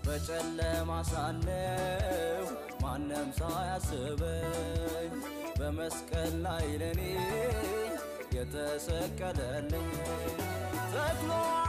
በጨለማ ሳለሁ ማንም ሳያስበኝ በመስቀል ላይ ለኔ የተሰቀለልኝ ተክሎ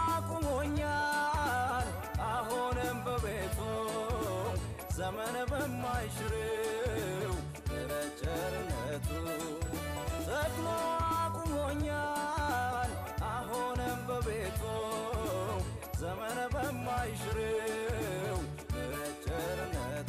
አቁሞኛል አሁንም በቤቱ ዘመን በማይሽረው ምሕረት ቸርነቱ ተክሎ አቁሞኛል አሁንም በቤቱ ዘመን በማይሽረው ምሕረት ቸርነቱ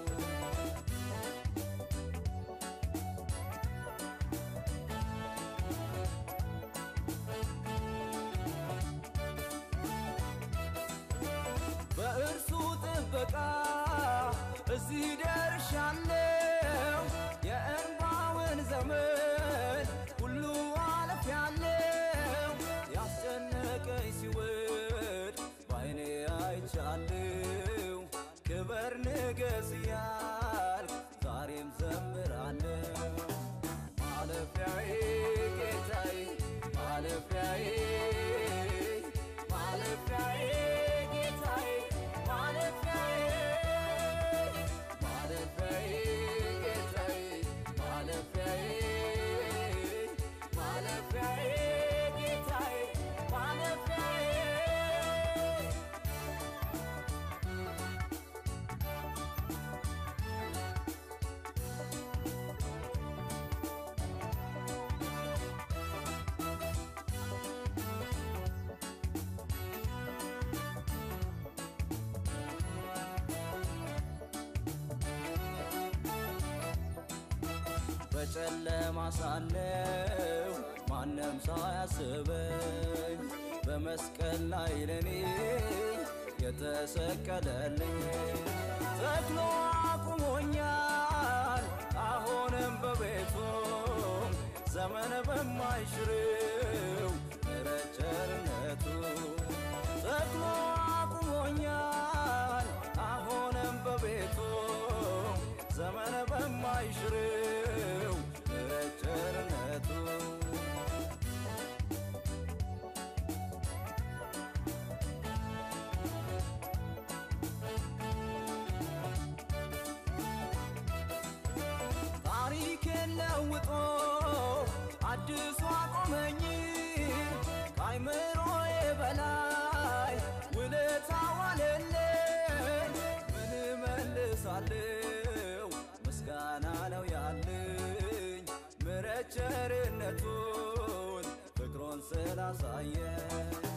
በእርሱ ጥበቃ እዚህ ደርሻለሁ። የእንባውን ዘመን ሁሉ አልፌያለሁ። ያስጨነቀኝ ሲወድ በዓይኔ አይቻለሁ። ክበር ንገስ እያልኩ ዛሬም ዘምራለሁ። ማለፊያዬ ጌታዬ ማለፊያዬ ማለፊያዬ ጌታዬ ማለፊያዬ ማለፊያዬ ጌታዬ ማለፊያዬ ማለፊያዬ ጌታዬ ማለፊያዬ በጨለማ ሳለሁ ማንም ሳያስበኝ በመስቀል ላይ ለኔ የተሰቀለልኝ ተክሎ አቁሞኛል አሁንም በቤቱ ዘመን በማይሽረው ምሕረት ቸርነቱ ተክሎ አቁሞኛል አሁንም በቤቱ ዘመን በማይሽረው ምሕረት ቸርነቱ ታሪኬን ለውጦ አዲሱ አቆመኝ ከአይምሮዬ በላይ ውለታ ዋለልኝ ምን እመልሳለሁ ምስጋና ነው ያለኝ ምሕረት ቸርነቱን ፍቅሩን ስላሳየኝ